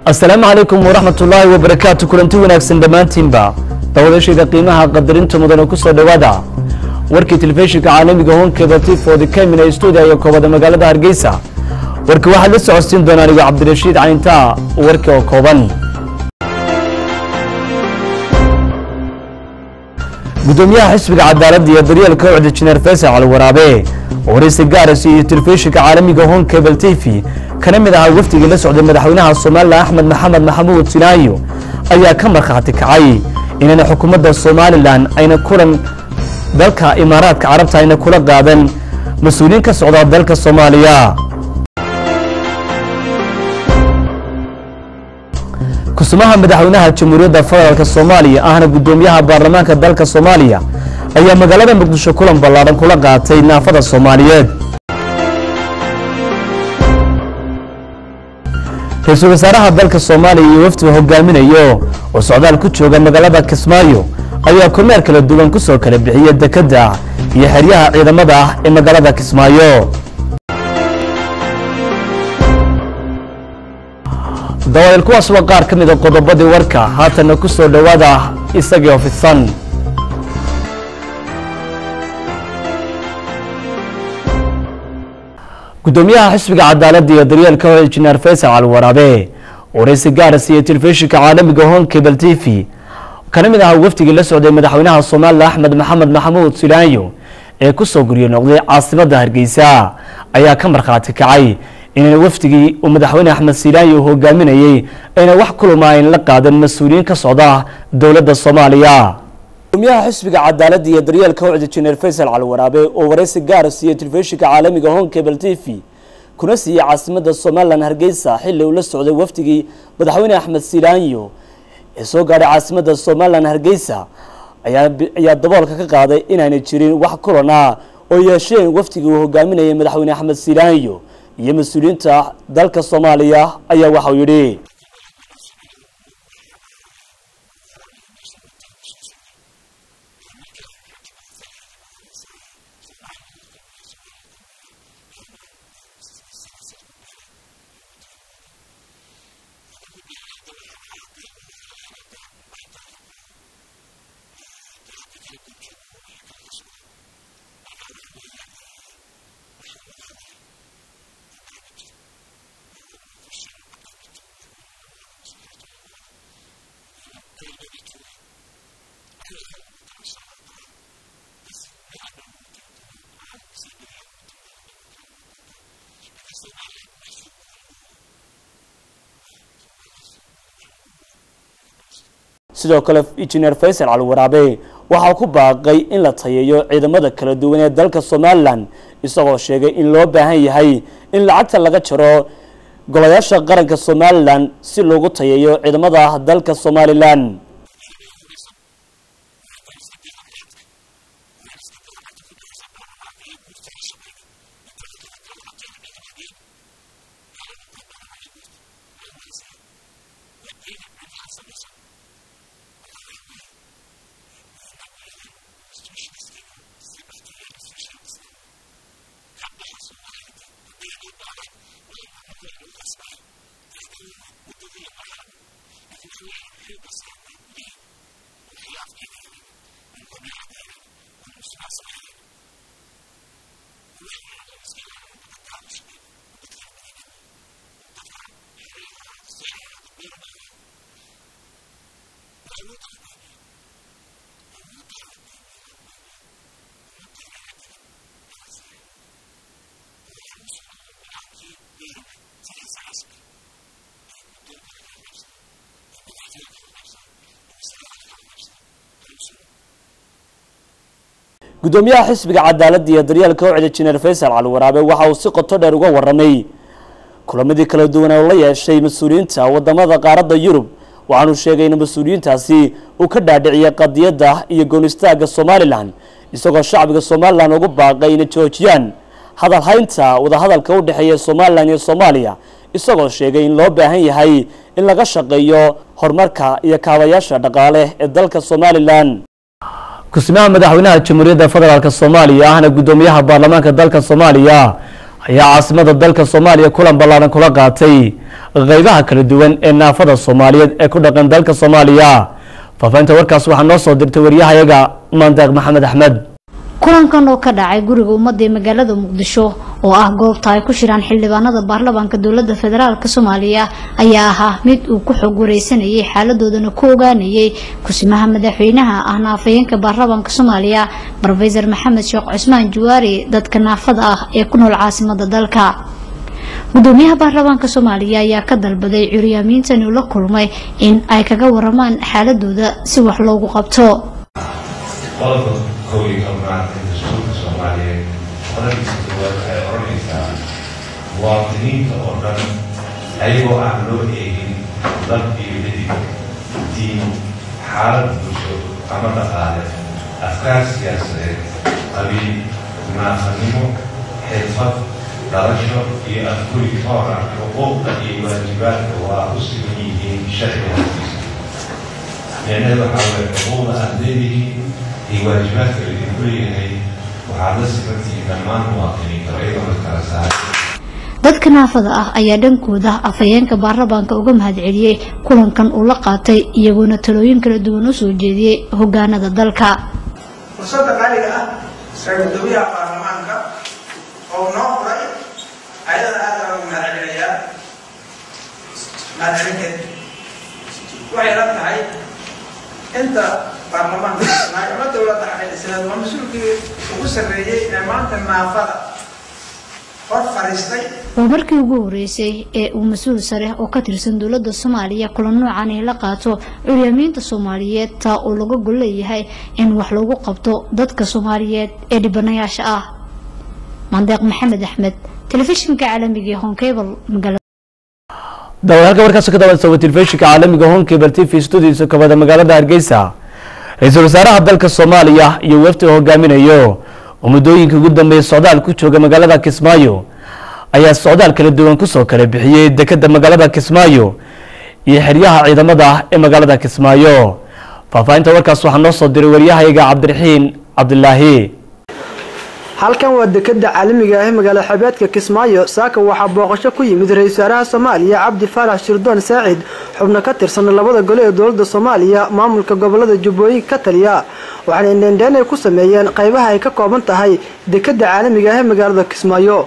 asalaamu calaykum waraxmat ullaahi wabarakaatu kulanti wanaagsan dhammaantiinba dawadashayda qiimaha qadarinta mudan oo ku soo dhowaada warkii telefishinka caalamiga honkeda tifoodi kamina stuudiya iyo koobada magaalada hargeysa warka waxaad la socodsiin doonaa anigo cabdirashiid cayntaa warkii oo kooban gudoomiyaha xisbiga cadaaladda iyo daryeelka ucda jineer faysal cali waraabe oo waraysi gaaras iyo telefishinka caalamiga hon cable t v kana mid ahaa wafdigii la socday madaxweynaha somalilan axmed maxamed maxamuud sinaayo ayaa ka markhaati kacay inayna xukuumadda somalilan ayna kulan dalka imaaraadka carabta ayna kula qaadan mas-uuliyiin ka socda dalka soomaaliya kusumaha madaxweynaha jamhuuriyadda federaalk soomaaliya ahna gudoomiyaha baarlamaanka dalka soomaaliya ayaa magaalada muqdisho kulan ballaadhan kula qaatay naafada soomaaliyeed ra-iisul wasaaraha dalka soomaaliya iyo wafdiga hogaaminayo oo socdaal ku jooga magaalada kismaayo ayaa kormeer kala duwan ku soo kala bixiya dekedda iyo xeryaha ciidamada ah ee magaalada kismaayo dawaayil kuwaas waa qaar ka mida qodobadii warka haatanna ku soo dhowaada isagii oo fidsan gudoomiyaha xisbiga cadaaladda iyo daryeelka hore injineer faysal cali waraabe oo waraysi gaaras iyo telefishinka caalamiga hon cable t v kana mid ahaa wafdigii la socday madaxweynaha somalilan axmed maxamed maxamuud silaanyo ee ku soo guryo noqday caasimadda hargeysa ayaa ka markhaati kacay inayna wafdigii uu madaxweyne axmed silaanyo hogaaminayey ayna wax kulama ayn la qaadan mas-uuliyiin ka socda dowladda soomaaliya gudoomiyaha xisbiga cadaaladda iyo daryeelka ucda jineer faysal cali waraabe oo waraysi gaara siiyey telefishinka caalamiga hon cable t v kuna siiyey caasimadda somalilan hargeysa xilli uu la socday wafdigii madaxweyne axmed silaanyo ee soo gaadhay caasimadda somalilan hargeysa ayaa daboolka ka qaaday inaanay jirin wax kulan ah oo yeesheen wafdigii uu hogaaminayay madaxweyne axmed silaanyo iyo mas-uuliyiinta dalka soomaaliya ayaa waxau yidhi sidoo kale injineer faysal cali waraabe waxaa ku baaqay in la tayeeyo ciidamada kala duwan ee dalka somalilan isagoo sheegay in loo baahan yahay in lacagta laga jaro golayaasha qaranka somalilan si loogu tayeeyo ciidamada dalka somalilan gudoomiyaha xisbiga cadaaladda iyo daryeelka ucda jineer faysal cali waraabe waxa uu si qoto dheer uga waramay kulamadii kala duwan oo la yeeshay mas-uuliyiinta wadamada qaaradda yurub waxaanu sheegay in mas-uuliyiintaasi uu ka dhaadhiciyay qadiyadda iyo goonistaagga somalilan isagoo shacbiga somalilan ugu baaqay inay joojiyaan hadal haynta wadahadalka u dhexeeya somalilan iyo soomaaliya isagoo sheegay in loo baahan yahay in laga shaqeeyo horumarka iyo kaabayaasha dhaqaale ee dalka somalilan kusimaha madaxweynaha jamhuuriyadda federaalk soomaaliya ahna guddoomiyaha baarlamaanka dalka soomaaliya ayaa caasimada dalka soomaaliya kulan ballaaran kula qaatay qeybaha kala duwan ee naafada soomaaliyeed ee ku dhaqan dalka soomaaliya faafahinta warkaas waxaa noo soo dirtay waryahayaga maandeeq maxamed axmed kulankan oo ka dhacay guriga ummadda ee magaalada muqdisho oo ah goobta ay ku shiraan xildhibaanada baarlamaanka dowlada federaalk soomaaliya ayaa ahaa mid uu ku xog wareysanayay xaaladoodana ku ogaanayay kusimaha madaxweynaha ah naafayeenka baarlamaanka soomaaliya rofesor maxamed sheekh cusmaan jawaari dadka naafada ah ee ku nool caasimada dalka gudoomiyaha baarlamaanka soomaaliya ayaa ka dalbaday curyaamiintan uu la kulmay in ay kaga waramaan xaaladooda si wax loogu qabto qodobka koowiga oo maaragtay dastuurka soomaaliyeed qodobkiisa koowaad waxay odhanaysaa muwaadiniinta oo dhan ayagoo aan loo eegin dad iyo midig diin xaalad bulsho ama dhaqaale afkaar siyaasadeed qabiil naafanimo xirfad dhalasho iyo afkuri toora xuquuqda iyo waajibaadka waa u siman yihiin sharciga hasiisa micnaheed waxaa weye xuquuqda aad leedihiin iyo waajibaadka laydinku leeyahay waxaad la simantihiin dhammaan muwaadiniinta iyagoo la kala saaray dadka naafada ah ayaa dhankooda afhayeenka baarlamaanka uga mahadceliyey kulankan uu la qaatay iyagoona talooyin kala duwan u soo jeediyey hogaanada dalka fursadda qaaliga ah ee gudoomiyaha baarlamaanka oo noo furay ayada aad baan ugu mahadcelinayaa mahadcelinteed waxay la tahay inta baarlamaanka dhisnaay ama dowladda xaqiiqisanaad waa mas-uulkii ugu sarreeyey ee maanta naafada hor fadhiistay waa markii ugu horeysay ee uu mas-uul sare oo ka tirsan dowladda soomaaliya kulan noocan ay la qaato curyaamiinta soomaaliyeed taa oo laga gol leeyahay in wax lagu qabto dadka soomaaliyeed ee dhibanayaasha ah mandeeq maxamed axmed telefishinka caalamiga ee honkebal magaalada daawayaalka warkaas ka daawan sawa telefishinka caalamiga honkebal t v studios kabada magaalada hargeysa ra-iisul wasaaraha dalka soomaaliya iyo wafdi oo hogaaminayo oo muddooyinka ugu dambeeya socdaal ku jooga magaalada kismaayo ayaa socdaal kala duwan kusoo kala bixiyey dekeda magaalada kismaayo iyo xeryaha ciidamada ee magaalada kismaayo faahfaahinta warkaas waxaa noo soo diray waryahayaga cabdiraxiin cabdilaahi halkan waa dekeda caalamiga ah magaalo xebeedka kismaayo saaka waxaa booqasho ku yimid ra-isul wasaaraha soomaaliya cabdi faarax shirdoon saacid xubno ka tirsan labada gole ee dowlada soomaaliya maamulka gobolada jubbooyinka ka taliya waxaana indheendheen ay ku sameeyeen qaybaha ay ka kooban tahay dekeda caalamiga ah ee magaalada kismaayo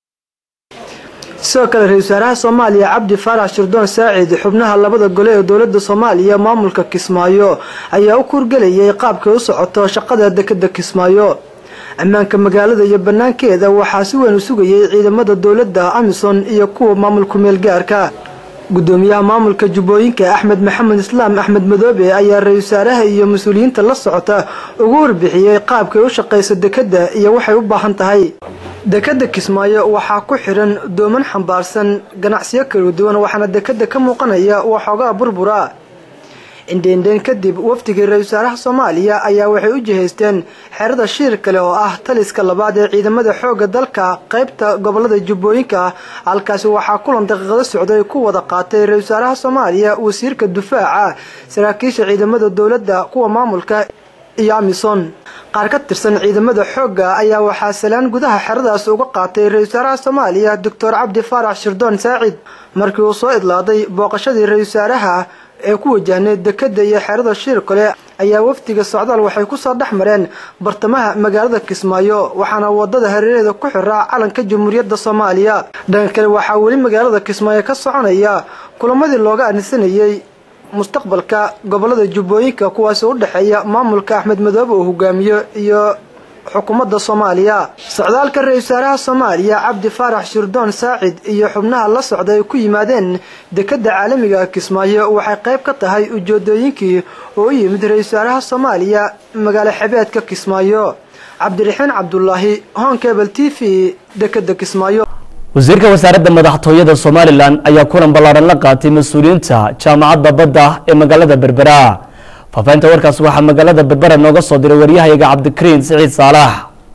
sidoo kale ra-isul wasaaraha soomaaliya cabdi faarax shirdoon saacid xubnaha labada gole ee dowlada soomaaliya maamulka kismaayo ayaa u kuurgelayay qaabkay u socoto shaqada dekeda kismaayo ammaanka magaalada iyo banaankeeda waxaa si weyn u sugayay ciidamada dowladda amison iyo kuwa maamulku meelgaarka gudoomiyaha maamulka jubbooyinka axmed maxamed islaam axmed madoobe ayaa ra-isul wasaaraha iyo mas-uuliyiinta la socota ugu warbixiyey qaabkay u shaqayso dekeda iyo waxay u baahan tahay dekeda kismaayo waxaa ku xiran dooman xambaarsan ganacsiyo kala duwan waxaana dekeda ka muuqanaya waxoogaa burbura indheendheen kadib wafdigii ra-isul wasaaraha soomaaliya ayaa waxay u jihaysteen xerada shiir kale oo ah taliska labaad ee ciidamada xoogga dalka qaybta gobolada jubbooyinka halkaasi waxaa kulan daqiiqado socday ku wada qaatay ra-isul wasaaraha soomaaliya wasiirka dufaaca saraakiisha ciidamada dowladda kuwa maamulka iyo amison qaar ka tirsan ciidamada xoogga ayaa waxaa salaan gudaha xeradaas uga qaatay ra-isul wasaaraha soomaaliya doctor cabdi faarax shirdoon saacid markii uu soo idlaaday booqashadii ra-isul wasaaraha ee ku wajahnay dekeda iyo xerada shiir kale ayaa wafdiga socdaal waxay kusoo dhex mareen bartamaha magaalada kismaayo waxaana wadada hareeraheeda ku xiraa calanka jamhuuriyadda soomaaliya dhanka kale waxaa weli magaalada kismaayo ka soconaya kulamadii looga anisanayey mustaqbalka gobolada jubbooyinka kuwaasi u dhexeeya maamulka axmed madoobe uu hogaamiyo iyo xukuumadda soomaaliya socdaalka ra-isul wasaaraha soomaaliya cabdi faarax shirdoon saacid iyo xubnaha la socda ay ku yimaadeen dekeda caalamiga kismaayo waxay qayb ka tahay ujeedooyinkii oo u yimid ra-isul wasaaraha soomaaliya magaalo xebeedka kismaayo cabdiraxiin cabdulaahi honkebel t v dekeda kismaayo wasiirka wasaaradda madaxtooyada somalilan ayaa kulan ballaaran la qaatay mas-uuliyiinta jaamacadda badda ee magaalada berbera faafahinta warkaas waxaa magaalada berbera nooga soo diray waryahayaga cabdikariin siciid saalax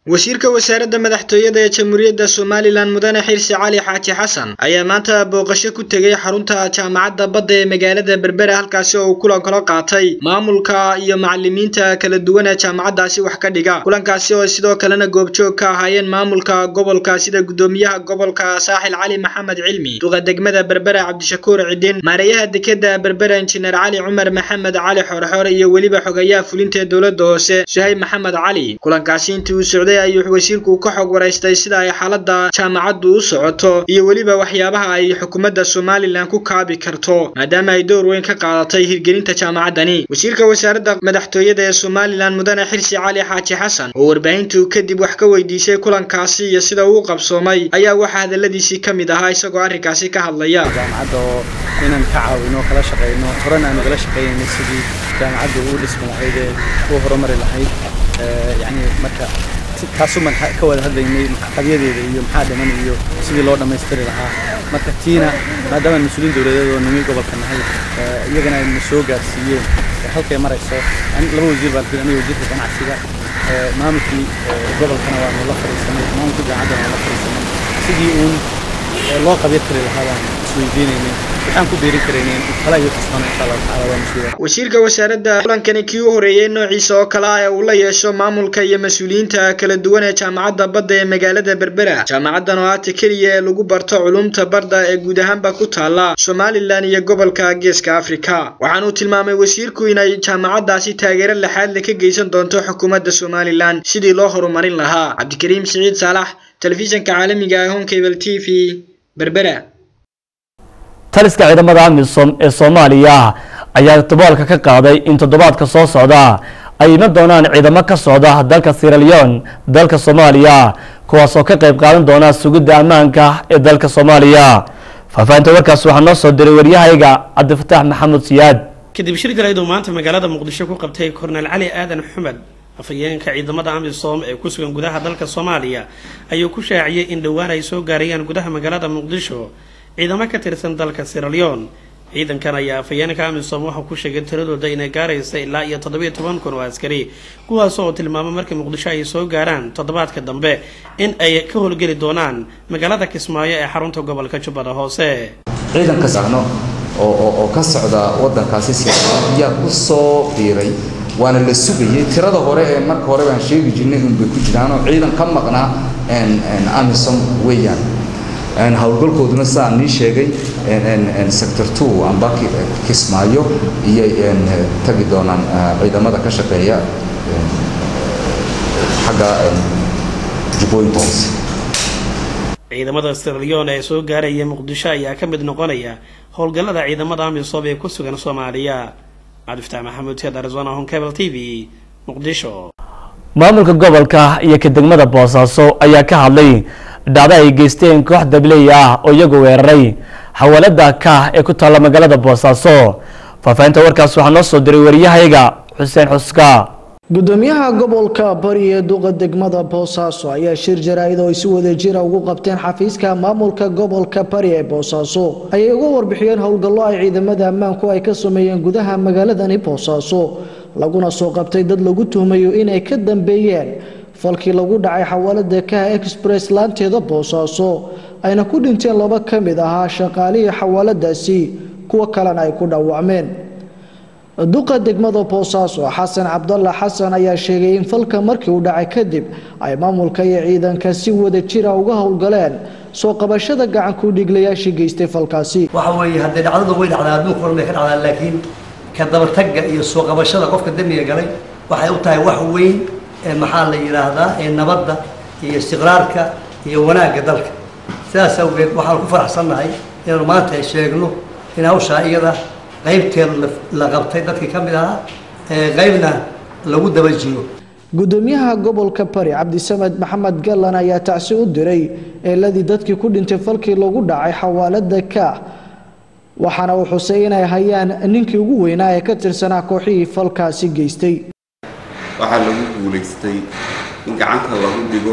wasiirka wasaaradda madaxtooyada ee jamhuuriyadda somalilan mudane xirsi cali xaaji xasan ayaa maanta booqasho ku tegey xarunta jaamacadda badda ee magaalada berbera halkaasi oo uu kulan kala qaatay maamulka iyo macalimiinta kala duwan ee jaamacaddaasi wax ka dhiga kulankaasi oo sidoo kalena goobjoog ka ahaayeen maamulka gobolka sida gudoomiyaha gobolka saaxil cali maxamed cilmi duqa degmada berbera cabdishakuur cidin maareeyaha dekeda berbera injineer cali cumar maxamed cali xoorxoore iyo weliba xogayaha fulinta ee dowladda hoose suhayb maxamed cali kulankaasi intii uu socday ayuu wasiirku ka xog waraystay sida ay xaaladda jaamacaddu u socoto iyo weliba waxyaabaha ay xukuumadda somalilan ku kaabi karto maadaama ay door weyn ka qaadatay hirgelinta jaamacaddani wasiirka wasaaradda madaxtooyada ee somalilan mudane xirsi cali xaaji xasan oo warbaahintu kadib wax ka weydiisay kulankaasi iyo sida uu qabsoomay ayaa waxaa hadaladiisii ka mid ahaa isagoo arrinkaasi ka hadlaya jaamacadda oo inaan ka caawino kala shaqayno horena aanu kala shaqaynayno sidii jaamacaddu u dhismi lahayd ee u horumari lahayd yani marka taasuman ka wada hadlaynay qabyadeeda iyo maxaa dhiman iyo sidii loo dhammaystiri lahaa marka tiina maadaama mas-uuliyiin dowladeed oo nimi gobolka nahay iyagana ayna soo gaarsiiyeen halkay marayso laba wasiir baan aniga wasiirka ganacsiga maamulkii gobolkana waanu la fadhiisanay maamulkii jaamacaddana waan la fadhiisanay sidii uun loo qabya tiri lahaa baan isweydiinaynay waxaan ku beerin karaynay kala iyo kasbana insha allahu tacaala waa mas-uuliya wasiirka wasaaradda kulankani kii u horeeyey noociisa oo kale ah ee uu la yeesho maamulka iyo mas-uuliyiinta kala duwan ee jaamacadda badda ee magaalada berbera jaamacaddan oo aata keliya ee lagu barto culumta badda ee guud ahaanba ku taala somalilan iyo gobolka geeska afrika waxaanuu tilmaamay wasiirku inay jaamacaddaasi taageero laxaadle ka geysan doonto xukuumadda somalilan sidii loo horumarin lahaa cabdikariim siciid saalax telefishanka caalamiga ee honkable t v berbera taliska ciidamada amisom ee soomaaliya ayaa todobaalka ka qaaday in toddobaadka soo socda ay iman doonaan ciidamo ka socda dalka siraleon dalka soomaaliya kuwaasoo ka qayb qaadan doona sugidda ammaanka ee dalka soomaaliya faahfaahinta warkaas waxaa noo soo diray waryahayga cabdifataax maxamuud siyaad kadib shir galeyd uu maanta magaalada muqdisho ku qabtay kornel cali aadan xumed afhayeenka ciidamada amisom ee ku sugan gudaha dalka soomaaliya ayuu ku shaaciyey in dhowaan ay soo gaarayaan gudaha magaalada muqdisho ciidamo ka tirsan dalka siraleon ciidankan ayaa afhayeenka amisom waxau ku sheegay tiradooda inay gaaraysa ilaa iyo toddobiyo toban kun oo askari kuwaas oo tilmaamay markii muqdisho ay soo gaaraan toddobaadka dambe in ay ka howlgeli doonaan magaalada kismaayo ee xarunta gobolka jubbada hoose ciidan ka socno oo ka socda wadankaasi siraleon ayaa ku soo biiray waana la sugayay tirada hore ee marka hore baan sheegi jirnay unbay ku jiraanoo ciidan ka maqnaa amisom weeyaan howlgalkooduna sidaa nii sheegay sector two amba kismaayo iyo tagi doonaan ciidamada ka shaqeeya xagga jubbooyinka hoose ciidamada siraleon ee soo gaaraya muqdisho ayaa ka mid noqonaya howlgallada ciidamada amisom ee ku sugan soomaaliya cabdifataax maxamuud teed arizona honkable t v muqdisho maamulka gobolka iyo ka degmada boosaaso ayaa ka hadlay dhacdo ay geysteen koox dabley ah oo iyagu weeraray xawaalada kaah ee ku taalla magaalada boosaaso faahfaahinta warkaas waxaa noo soo diray wariyahayga xuseen xuska gudoomiyaha gobolka bari ee duqa degmada boosaaso ayaa shir jaraa'id oo ay si wada jira ugu qabteen xafiiska maamulka gobolka bari ee boosaaso ayay uga warbixiyeen howlgallo ay ciidamada ammaanku ay ka sameeyeen gudaha magaaladani boosaaso laguna soo qabtay dad lagu tuhmayo inay ka dambeeyeen falkii lagu dhacay xawaalada kaha express laanteeda boosaaso ayna ku dhinteen laba ka mid ahaa shaqaalihii xawaaladaasi kuwo kalena ay ku dhaawacmeen duqa degmada boosaaso xasan cabdalla xasan ayaa sheegay in falka markii uu dhacay kadib ay maamulka iyo ciidanka si wada jira uga howlgaleen soo qabashada gacanku dhiglayaashii geystay falkaasi waxa weeye haddee dhacdadu way dhacdaa adduunka horan bay ka dhacdaa laakiin ka dabatagga iyo soo qabashada qofka dembiga galay waxay u tahay wax weyn ee maxaa la yidhaahdaa ee nabadda iyo istiqraarka iyo wanaagga dalka sidaas awgeed waxaan ku faraxsannahay inaanu maanta sheegno in hawshaa iyada qaybteeda la qabtay dadkii ka mid ahaa ee qaybna lagu daba jiro gudoomiyaha gobolka bari cabdisamed maxamed gallan ayaa tacsi u diray eeladii dadkii ku dhintay falkii lagu dhacay xawaalada kaah waxaana uu xusay inay hayaan ninkii ugu weynaa ee ka tirsanaa kooxihii falkaasi geystay waxaa lagu guulaystay in gacanta lagu dhigo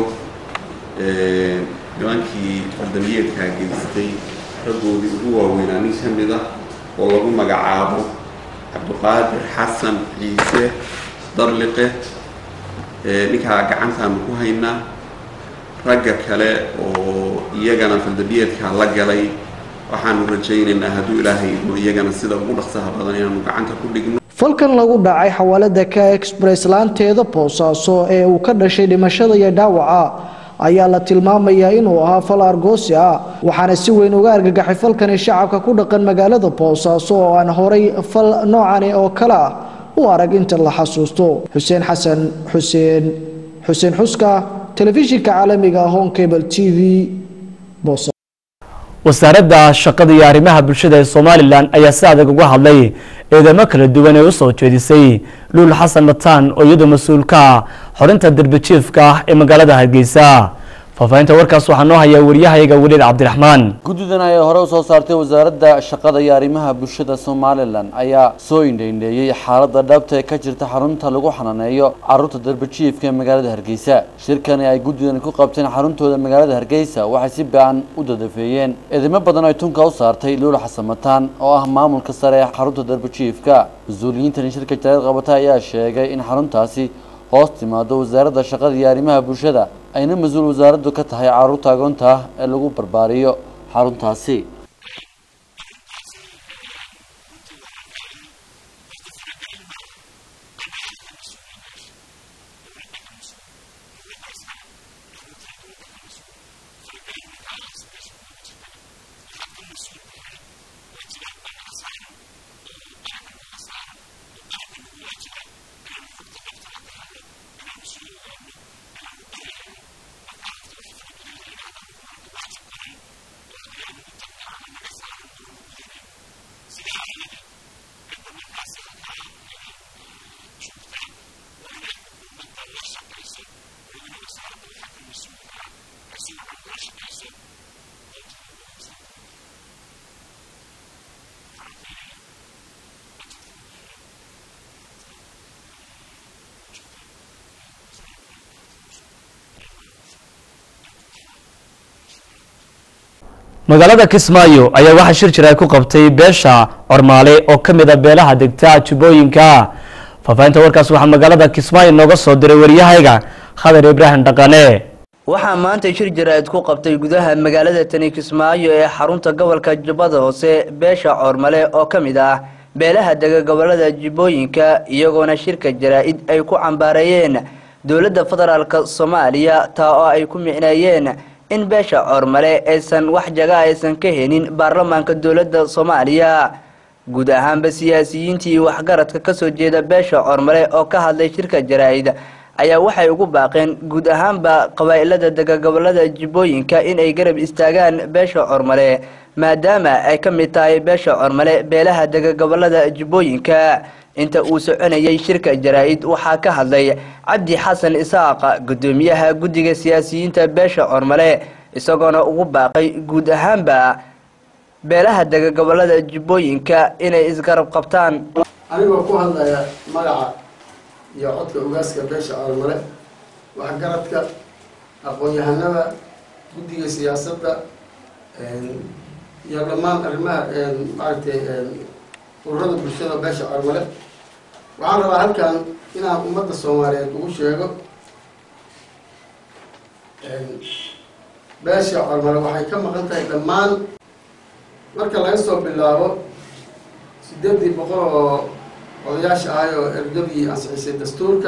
nimankii qardamiyeedkaa geystay raggoodii ugu waaweynaa nin ka mid ah oo lagu magacaabo cabdiqaadir xasan ciise darliqe ninkaa gacantaanu ku haynaa ragga kale oo iyagana faldambiyeedkaa la galay waxaanu rajaynaynaa hadduu ilaahay idmo iyagana sida ugu dhaqsaha badan inaanu gacanta ku dhigno falkan lagu dhacay xawaalada ka express laanteeda boosaaso ee uu ka dhashay dhimashada iyo dhaawaca ayaa la tilmaamayaa inuu ahaa fal argoosi ah waxaana si weyn uga argagaxay falkani shacabka ku dhaqan magaalada boosaaso oo aan horay fal noocani oo kale ah u arag inta la xasuusto xuseen xasan xuseen xuseen xuska telefishinka caalamiga home cable t v boosaaso wasaaradda shaqada iyo arrimaha bulshada ee somalilan ayaa si adag uga hadlay eedamo kala duwan ee usoo jeedisay luul xasan mataan oo iyadoo mas-uulka xorinta darbijiifka ah ee magaalada hargeysa faahfaahinta warkaas waxaa noo hayaa waryahayaga weliid cabdiraxmaan guddidan ayaa hore u soo saartay wasaaradda shaqada iyo arrimaha bulshada somalilan ayaa soo indheindheeyey xaaladda dhabta ee ka jirta xarunta lagu xanaaneeyo caruurta darbajiifka ee magaalada hargeysa shirkani ay guddidan ku qabteen xaruntooda magaalada hargeysa waxay si ba-an u dadafeeyeen eedamo badan ay tunka u saartay luul xasan mataan oo ah maamulka sare ee xarunta darbajiifka mas-uuliyiintani shirka jarayd qabata ayaa sheegay in xaruntaasi hoos timaado wasaaradda shaqada iyo arrimaha bulshada ayna mas-uul wasaaraddu ka tahay caruurta agoonta ah ee lagu barbaariyo xaruntaasi magaalada kismaayo ayaa waxaa shir jir ay ku qabtay beesha cormaale oo ka mid a beelaha degta jubbooyinka faahfaahinta warkaas waxaa magaalada kismaayo nooga soo diray waryahayga khadar ibraahim dhaqane waxaa maanta shir jaraa'id ku qabtay gudaha magaalada tani kismaayo ee xarunta gobolka jubbada hoose beesha coormale oo ka mid ah beelaha dega gobolada jubbooyinka iyagoona shirka jaraa'id ay ku cambaareeyeen dowladda federaalk soomaaliya taa oo ay ku micneeyeen in beesha coormale aysan wax jaga aysan ka helin baarlamaanka dowladda soomaaliya guud ahaanba siyaasiyiintii waxgaradka kasoo jeeda beesha coormale oo ka hadlay shirka jaraa'id ayaa waxay ugu baaqeen guud ahaanba qabaa'ilada dega gobolada jubbooyinka in ay garab istaagaan beesha cormale maadaama ay ka mid tahay beesha cormale beelaha dega gobolada jubbooyinka inta uu soconayay shirka jaraa'id waxaa ka hadlay cabdi xasan isaaq gudoomiyaha guddiga siyaasiyiinta beesha cormale isagoona ugu baaqay guud ahaanba beelaha dega gobolada jubbooyinka inay isgarab qabtaan anigoo ku hadlaya magaca iyo codka ugaaska beesha coormale waxgaradka aqoon-yahanada guddiga siyaasadda iyo dhammaan arrimaha maaragtay ururada bulshada beesha coormale waxaan rabaa halkan inaan ummadda soomaaliyeed ugu sheego beesha coormale waxay ka maqan tahay dhammaan marka laga soo bilaabo sideedii boqol oo odayaasha ahay oo ergadii ansixisay dastuurka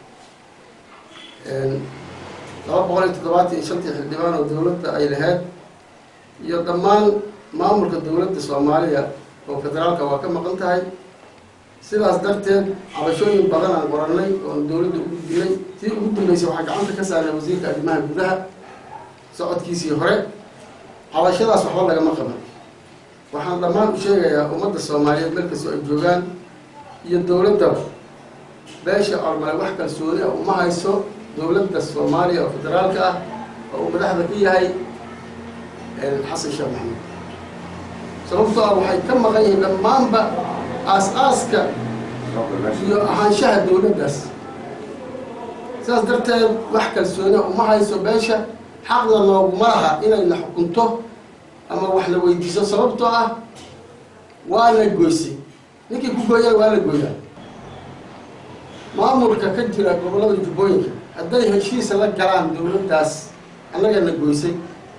laba boqol iyo toddobaatan iyo shantii xildhibaan oo dowladda ay lahayd iyo dhammaan maamulka dowladda soomaaliya oo federaalka waa ka maqan tahay sidaas darteed cabashooyin badan aan qorannay oon dowladda ugu dilay tii ugu dambeysay waxaa gacanta ka saarnay wasiirka arrimaha gudaha socodkiisii hore cabashadaas waxba lagama qaban waxaan dhammaan u sheegayaa ummadda soomaaliyeed meel kastoo ay joogaan iyo dowladdaba beesha cormale wax kalsooni ah uma hayso dowladda soomaaliya oo federaalka ah oo uu madaxda ku yahay xasan sheekh maxamed sababtoo ah waxay ka maqan yihiin dhammaanba aas-aaska iyo ahaanshaha dowladdaas sidaas darteed wax kalsooni ah uma hayso beesha xaqda nooguma laha inayna xukunto ama wax la weydiiso sababtoo ah waa la goysay ninkii ku gooyana waa la gooyaa maamulka ka jira gobollada jubbooyinka hadday heshiisa la galaan dowladdaas annagana goysay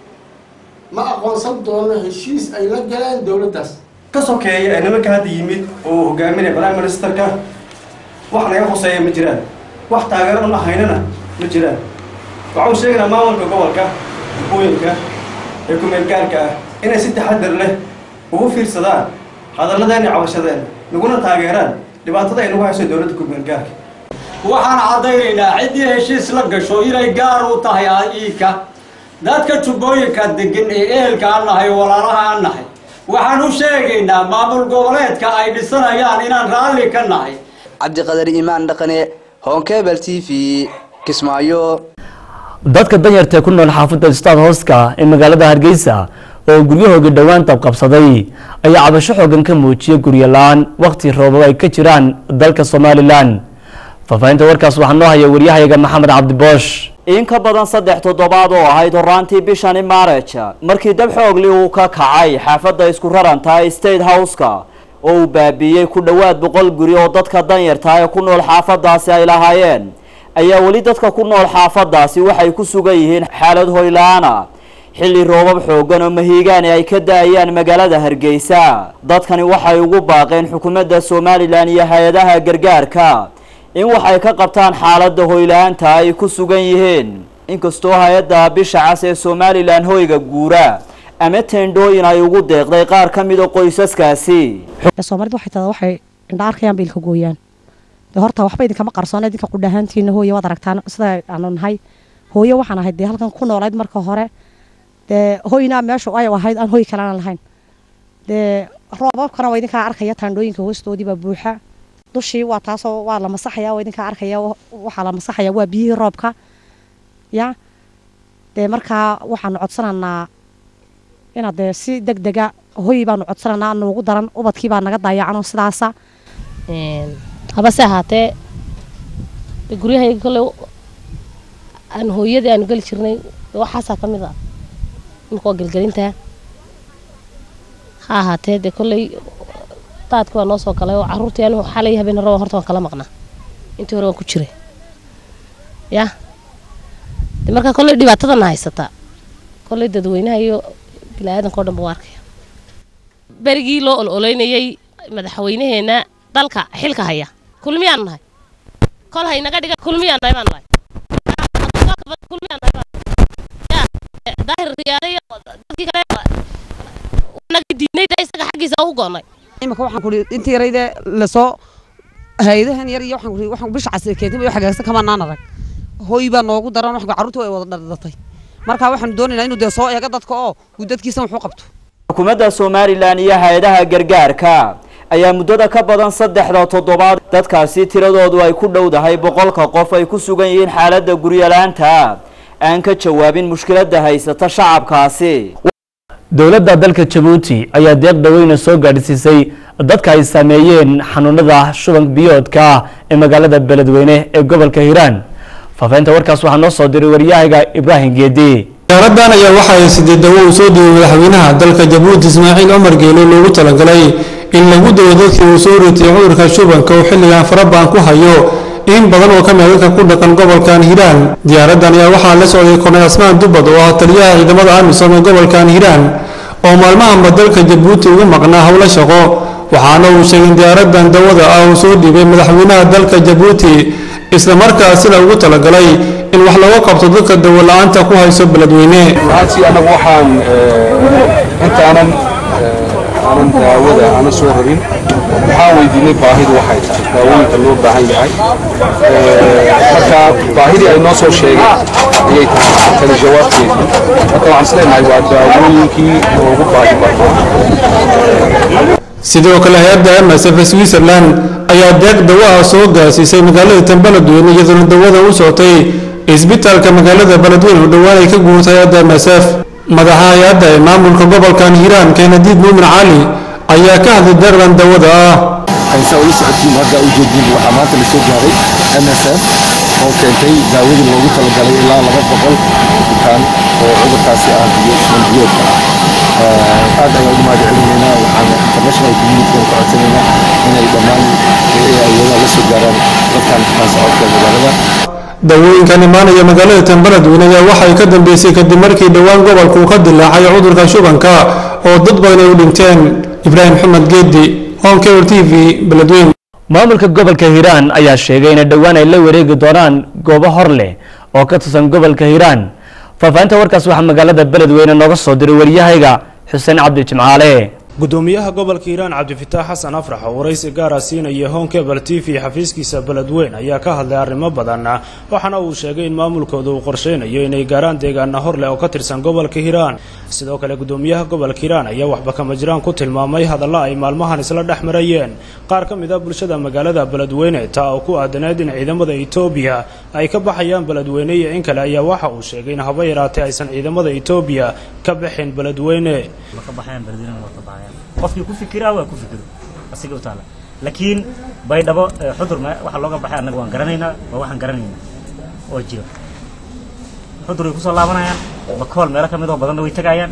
ma aqoonsan doono heshiis ay la galeen dowladdaas ka sokeeya ee nimanka hadda yimid oo hogaaminaya prime ministerka wax naga hoseeya ma jiraan wax taageero una haynana ma jiraan waxau sheegaynaa maamulka gobolka jubbooyinka ee ku-meelgaarka ah inay si taxadar leh ugu fiirsadaan hadalladeena iyo cabashadeena naguna taageeraan dhibaatada ay nagu hayso dowladda ku-meelgaarka waxaan caddaynaynaa ciddii heshiis la gasho inay gaar u tahay iika dadka jubbooyinka degan ee ehelka aan nahay oo walaalaha aan nahay waxaan u sheegaynaa maamul goboleedka ay dhisanayaan inaan raalli ka nahay cabdiqadar iimaan dhaqane honkebel t v kismaayo dadka danyarta ku nool xaafadda staad hooska ee magaalada hargeysa oo guryahooga dhowaan dabqabsaday ayaa cabasho xoogan ka muujiyay guryo la-aan waqti roobab ay ka jiraan dalka somalilan faahfaahinta warkaas waxaa noo haya waryahayaga maxamed cabdiboosh in ka badan saddex toddobaad oo ahayd horaantii bishani maaraj markii dab xoogli uu ka kacay xaafadda isku raranta state house-ka oo uu baabiiyey ku dhowaad boqol guri oo dadka danyarta ee ku nool xaafadaasi ay lahaayeen ayaa weli dadka ku nool xaafadaasi waxay ku sugan yihiin xaalad hoyla-aana xilli roobab xoogan oo mahiigaani ay ka da-ayaan magaalada hargeysa dadkani waxay ugu baaqeen xukuumadda somalilan iyo hay-adaha gargaarka in waxay ka qabtaan xaaladda hoyla-aanta ay ku sugan yihiin inkastoo hay-adda bisha cas ee somalilan hoyga guura ama teendhooyin ay ugu deeqday qaar ka mida qoysaskaasi soomaalida waxay tada waxay indha arkayaan bay ilka gooyaan dee horta waxba idinkama qarsoona idinka qudhahaantiina hooye waad aragtaan sida aanu nahay hooye waxaan ahayd dee halkan ku noolayd marka hore dee hoynaa meeshu ay ahayd aan hoy kalena lahayn dee roobabkana waa idinkaa arkaya taandhooyinka hoostoodii baa buuxa dushii waa taasoo waa la masaxaya waa idinkaa arkaya waxaa la masaxaya waa biyihii roobka ya dee markaa waxaanu codsananaa inaad dee si deg dega hoy baanu codsananaa noogu daran ubadkii baa naga daayacanoo sidaasa habase ahaatee guryahayga kolley aan hooyadii aanu geli jirnay waxaasaa ka mid a imika waa gelgelintaa ha ahaatee dee kolley daadki waa noo soo galay oo caruurtii anigu xalay habeen raba horta waan kala maqnaa intii hore waan ku jiray yah de markaa kolley dhibaatadana haysataa kolley dadweynaha iyo bini-aadanka o dhan ba u arkaya berigii loo ol oleynayay madaxweynaheena dalka xilka haya kulmiyaan nahay kol haynaga dhiga kulmiyaan nahay baan nahay kulmiyaan nahay baan ya daahir riyaade iyo dadkii kale naga diidnay de isaga xaggiisa u go'nay imika waxaan kuri intii yarayde lasoo hay-adahan yar iyo waxaan kuri waxaan bisha casir keentay iyo xagaagsan kamanaan arag hooy baa noogu daran wax carruurta way wada dhardhatay marka waxaanu doonaynaa inuu dee soo eego dadka oo uu dadkiisa wuxuu qabto xukuumadda somalilan iyo hay-adaha gargaarka ayaa muddada ka badan saddexda toddobaad dadkaasi tiradoodu ay ku dhowdahay boqolka qof ay ku sugan yihiin xaaladda guryalaanta aan ka jawaabin mushkiladda haysata shacabkaasi dowladda dalka jabuuti ayaa deeq dhaweyna soo gaadhsiisay dadka ay saameeyeen xanuunada shuban biyoodka ee magaalada beledweyne ee gobolka hiiraan faafahinta warkaas waxaa noo soo diray waryahaga ibraahim geedi diyaaradan ayaa waxa ay sidii dawo uu soo dhiibay madaxweynaha dalka jabuuti ismaaciil cumar geelo loogu talagalay in lagu dawo dadkii uu soo ritay cudurka shubanka uu xilligan farabaan ku hayo in badan oo ka mid dadka ku dhaqan gobolkan hiiraan diyaaradan ayaa waxaa la socday korneyl asmaan dubad oo ah taliyaha ciidamada amisom ee gobolkan hiiraan oo maalmahanba dalka jabuuti ugu maqnaa howlo shaqo waxaana uu sheegay in diyaaradan dawada ah uu soo dhiibay madaxweynaha dalka jabuuti isla markaasina ugu talagalay in wax laga qabto dadka dawo la-aanta ku hayso beledweyne runtii anagu waxaan intaanan aanan daawada aanan soo rarin waxaan weydiinay baahidu waxay tahay daawooyinka loo baahan yahay marka baahidii ay noo soo sheegeen ayay tahay tani jawaabteedii marka waxaan isleenahay waa daawooyinkii loogu baahi badnaa sidoo kale hay-adda msf switzerland ayaa deeq dawaha soo gaarsiisay magaalada tan beledweyne iyadoona dawada u socotay isbitaalka magaalada beledweyne oo dhowaan ay ka guurtay hay-adda msf madaxa hay-adda ee maamulka gobolkan hiiraan keenadiid muumin cali ayaa ka hadlay deeqdan dawada ah haysa ula socotiin hadda u jeedin waxaa maanta la soo gaaray msf oo keentay daawadii loogu talagalay ilaa laba boqol bukaan oo cudurkaasi ah iyo ismanbiyoodka ah aad ayaan ugu mahad celinaynaa waxaan international community ka codsanaynaa inay dhammaan awoodaha la soo gaaraan dadkan bukaan socodka magaalada dawooyinkan imaanaya magaalada tanbaladweyne ayaa waxay ka dambeysay kadib markii dhowaan gobolku ka dilaacay cudurka shubanka oo dad badan ay u dhinteen ibraahim maxamed geedi honkebel t v beledweyne maamulka gobolka hiiraan ayaa sheegay inay dhowaan ay la wareegi doonaan goobo hor leh oo ka tirsan gobolka hiiraan faahfaahinta warkaas waxaa magaalada beledweyne nooga soo diray waryahayga xuseen cabdi jimcaale gudoomiyaha gobolka hiiraan cabdifitaax xasan afrax oo waraysi gaara siinaya honkebel t v xafiiskiisa beledweyn ayaa ka hadlay arrimo badan waxaana uu sheegay in maamulkooda uu qorsheynayo inay gaaraan deegaana hor leh oo ka tirsan gobolka hiiraan sidoo kale gudoomiyaha gobolka hiiraan ayaa waxba kama jiraan ku tilmaamay hadalla ay maalmahan isla dhex marayeen qaar ka mid a bulshada magaalada beledweyne taa oo ku aadaneed in ciidamada etoobiya ay ka baxayaan beledweyne iyo in kale ayaa waxa uu sheegay in haba yaraatee aysan ciidamada etoobiya ka bixin beledweyne qofkii ku fikiraa waa ku fikiro asiga u taala laakiin baydhabo xudur waxa looga baxay annaga waan garanaynaa waa waxaan garanaynaa oo jiro xudur way kusoo laabanayaan bakool meelo ka mid oo badanna way tagayaan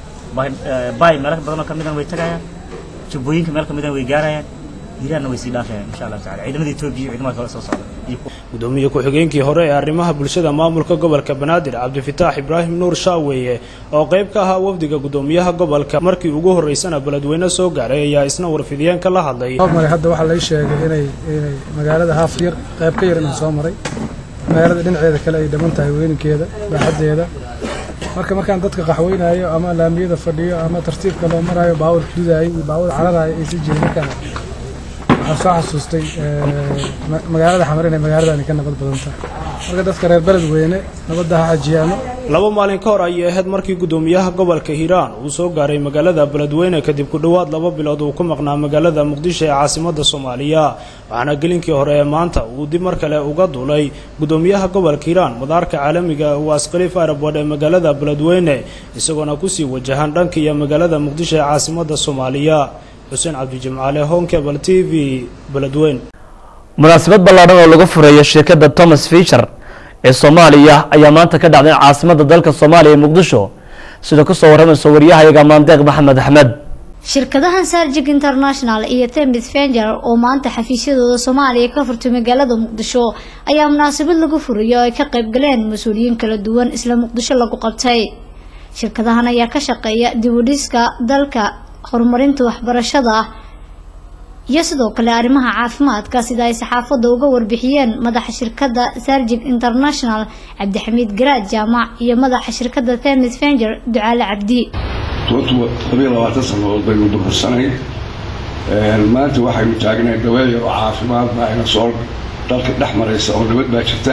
bay meelo badan oo ka midana way tagayaan jubbooyinka meel ka midana way gaarayaan hiiraanna way sii dhaafayaan insha allahu tacala ciidamada etoobiya iyo ciidamada kale soo socda iyo gudoomiye ku-xigeenkii hore ee arrimaha bulshada maamulka gobolka banaadir cabdifitaax ibraahim nuur shaaweeye oo qayb ka ahaa wafdiga gudoomiyaha gobolka markii ugu horeysana beledweyne soo gaaray ayaa isna warfidiyeenka la hadlay maray hadda waxaa lay sheegay inay inay magaalada haaf yar qayb ka yar inaan soo maray magaalada dhinaceeda kale ay dhiman tahay weyninkeeda baaxaddeeda marka markaan dadka qaxweynayo ama laamiyada fadhiyo ama tartiibka loo marayo baawur dudayo iyo baawur cararayo ay si jirin markaan waxaan soo xasuustay magaalada xamar inay magaaladani ka nabad badan tahay marka dadka reer beledweyne nabadda ha xajiyaano laba maalin ka hor ayay ahayd markii gudoomiyaha gobolka hiiraan uu soo gaaray magaalada beledweyne kadib ku dhowaad laba bilood uu ku maqnaa magaalada muqdisho ee caasimada soomaaliya waxaana gelinkii hore ee maanta uu dib mar kale uga duulay gudoomiyaha gobolka hiiraan madaarka caalamiga waas khaliif airabord ee magaalada beledweyne isagoona kusii wajahan dhanka iyo magaalada muqdisho ee caasimada soomaaliya xuseen cabdijimcaale honkebel t v beledweyn munaasabad ballaadhan oo lagu fureeyo shirkadda thomas fisher ee soomaaliya ayaa maanta ka dhacday caasimada dalka soomaaliya ee muqdisho sida kusoo warramayso waryahayaga maandeeq maxamed axmed shirkadahan sarjik international iyo temis fenger oo maanta xafiisyadooda soomaaliya ka furtay magaalada muqdisho ayaa munaasabad lagu furayo oo ay ka qayb galeen mas-uuliyiin kala duwan isla muqdisho lagu qabtay shirkadahan ayaa ka shaqeeya dibudhiska dalka horumarinta waxbarashada iyo sidoo kale arrimaha caafimaadka sida ay saxaafadda uga warbixiyeen madaxa shirkadda sarjik international cabdixamiid garaad jaamac iyo madaxa shirkadda temis fenger ducaale cabdi tobantu labayo labaatan sannadood baynu burbursanayn maanta waxaynu taagnahay daweeyar oo caafimaad baa ina soo dalka dhex maraysa oo nabad baa jirta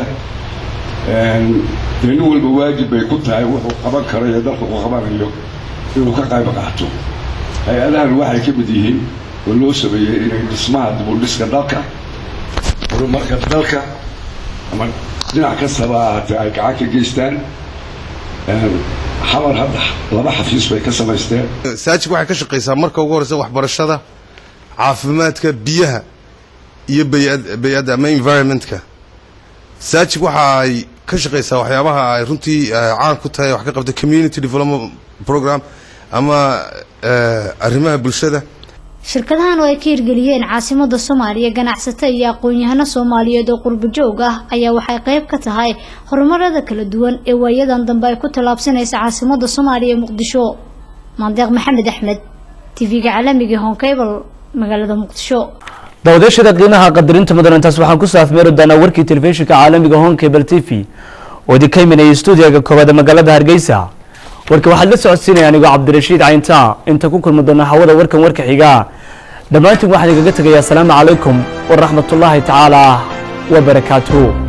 dee nin walba waajib bay ku tahay wuxuu qaban karo iyo dalka uu qabanayo inuu ka qayb qaato hay-adahan waxay ka mid yihiin oo loo sameeyey inay dhismaha dibudhiska dalka horumarka dalka ama dhinac kastaba ahaatee ay gacan ka geystaan xamar hadda laba xafiis bay ka samaysteen saajik waxay ka shaqaysaa marka ugu horeysa waxbarashada caafimaadka biyaha iyo bay-adda ama environmentka saajik waxa ay ka shaqaysaa waxyaabaha ay runtii caan ku tahay wax ka qabta community development program ama arrimaha bulshada shirkadahan oo ay ka hirgeliyeen caasimada soomaaliya ganacsato iyo aqoon-yahano soomaaliyeed oo qurbo joog ah ayaa waxay qayb ka tahay horumarada kala duwan ee waayadan dambe ay ku tallaabsanaysa caasimada soomaaliya muqdisho maandeeq maxamed axmed tv-ga caalamiga honkable magaalada muqdisho daawadayaashada qiimaha qadarinta mudan intaas waxaan ku saafmeeri doonaa warkii telefishinka caalamiga honkable t v oo idinka imanayay stuudiyaga koowaad ee magaalada hargeysa warka waxaad la socodsiinaya anigoo cabdirashiid cayntaa inta ku kulmi doona hawada warkan warka xiga dhammaantiin waxaan igaga tegayaa asalaamu calaykum waraxmatullaahi tacaala wabarakaatuhu